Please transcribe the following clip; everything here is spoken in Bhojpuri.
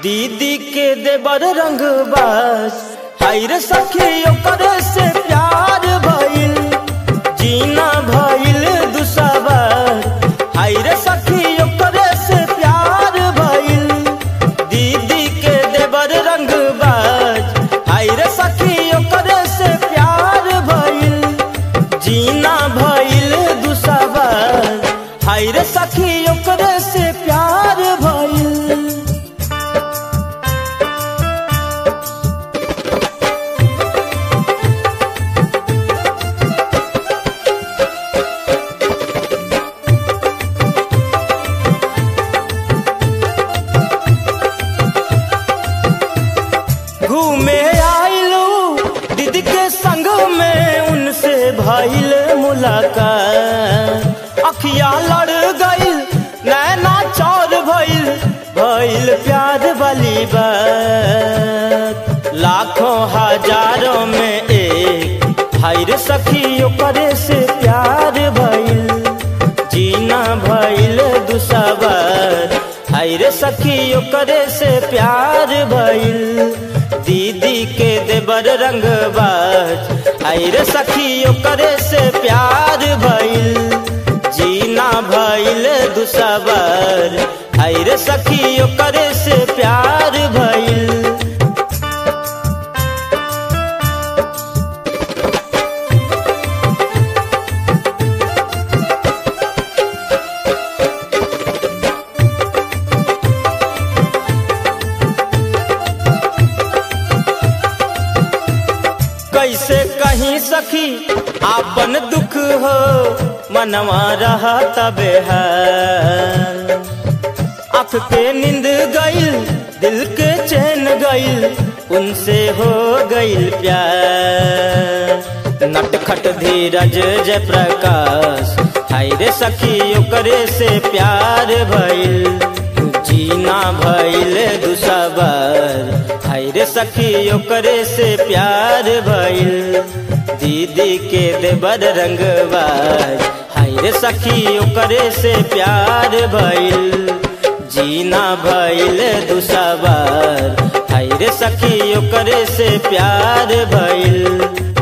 दीदी के देवर रंगबाज हाय रे सखी ओकर से प्यार भइल जीना भइल दुसबर हाय रे सखी ओकर से प्यार भइल दीदी के देवर रंगबाज हाय रे सखी ओकर से प्यार भइल जीना भइल दुसबर हाय रे सखी ओकर से प्यार भइल घूमे आइलू दीदी के संग में उनसे भइल मुलाकात अखिया लड़ गइल नैना चौर भइल भइल प्यार वाली बात लाखों हजारों में एक हाय रे सखी ओकरे से प्यार भइल जीना भइल दुसबर हाय रे सखी ओकरे से प्यार भइल दीदी के देवर रंगबाज हाय रे सखी ओकरे से प्यार भइल जीना भइल दुसबर हाय रे सखी ओकरे से प्यार भइल कैसे कहीं सखी आपन दुख हो मनवा रहा तबे है आँख के नींद गइल दिल के चैन गइल उनसे हो गइल प्यार नटखट धीरज जय प्रकाश हाय रे सखी ओकरे से प्यार भइल जीना भइल दुसबर हाय रे सखी ओकरे से प्यार भइल दीदी के देवर रंगबाज हाय रे सखी ओकरे से प्यार भइल जीना भइल दुसबर हाय रे सखी ओकरे से प्यार भइल